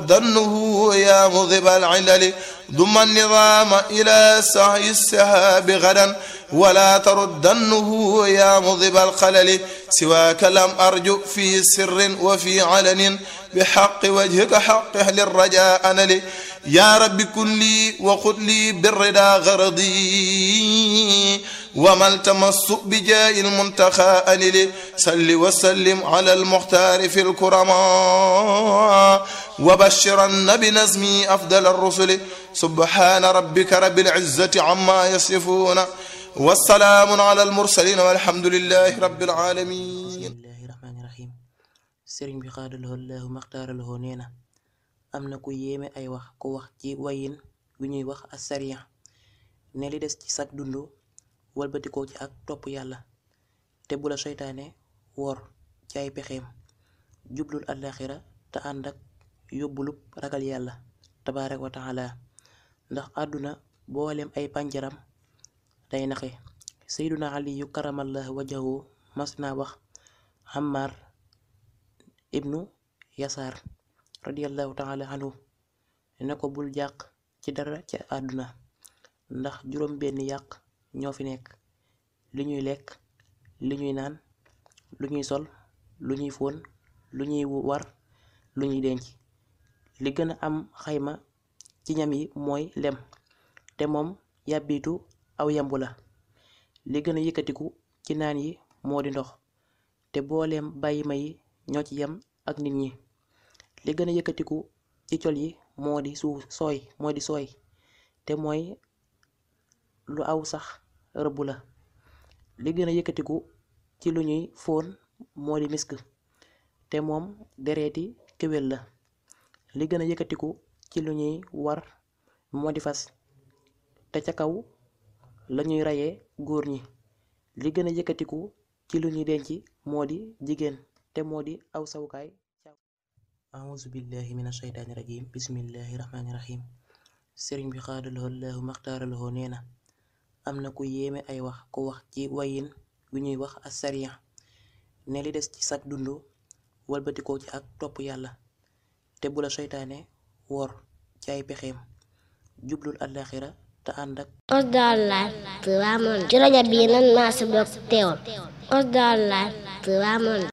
ظنه يا مذهب العلل ضم النظام إلى سعي السحاب غدا ولا تردنه يا مذهب الخلل سواك لم أرجو في سر وفي علن بحق وجهك حقه للرجاء أنا لي يا رب كن لي وخذ لي بالرضا غرضي وما التمس بجاء المنتخى أنلي صل وسلم على المختار في الكرماء وبشرن بنزمي أفضل الرسل سبحان ربك رب العزة عما يصفون والسلام على المرسلين والحمد لله رب العالمين bismillahi rahmaani rahim sëriñ bi xaadalahoo laahu maxtaaralahoo nee na am na ku yéeme ay wax ku wax ci wayin wi ñuy wax asariya ne li des ci sag dund walbatikoo ci ak topp yàlla te bu la seytaane wor ci ay pexeem jublul àllaaxira te ànd ak yóbbulub ragal yàlla tabaaraka wa taala ndax àdduna boolem ay pànjaram day naxe seyduna aliyu karamallah wajahu mas naa wax Ammar ibnu Yasaar radiyallahu taala anhu ne ko bul jàq ci dara ci àdduna ndax juróom benn yàq ñoo fi nekk li ñuy lekk li ñuy naan lu ñuy sol lu ñuy fóon lu ñuy war lu ñuy denc li gën a am xayma ci ñam yi mooy lem te moom yàbbitu aw yambu la li gën a yëkkatiku ci naan yi moo di ndox te booleem bàyyi ma yi ñoo ci yem ak nit ñi li gën a yëkkatiku ci col yi moo di suuf sooy moo di sooy te mooy lu aw sax rëbb la li gën a yëkkatiku ci lu ñuy fóon moo di misk te moom dereeti kéwél la li gën a yëkkatiku ci lu ñuy war moo di fas te ca kaw la ñuy rayee góor ñi li gën a yëkkatiku ci lu ñuy denc moo di jigéen te moo di aw sawukaay auzu billahi min ashaytaani rajim bismillahi rahmaani rahim sëriñ bi xaadalahoo laahu maxtaaralahoo nee na am na ku yéeme ay wax ku wax ci wayin wi ñuy wax asariya ne li des ci sag dund walbatikoo ci ak topp yàlla te bu la seytaane wor ci ay pexeem jublul àllaaxira te ànd ak Osdar Live Touba Monde ci rajo bii nan maa si bokk teewul Osdar Live Touba Monde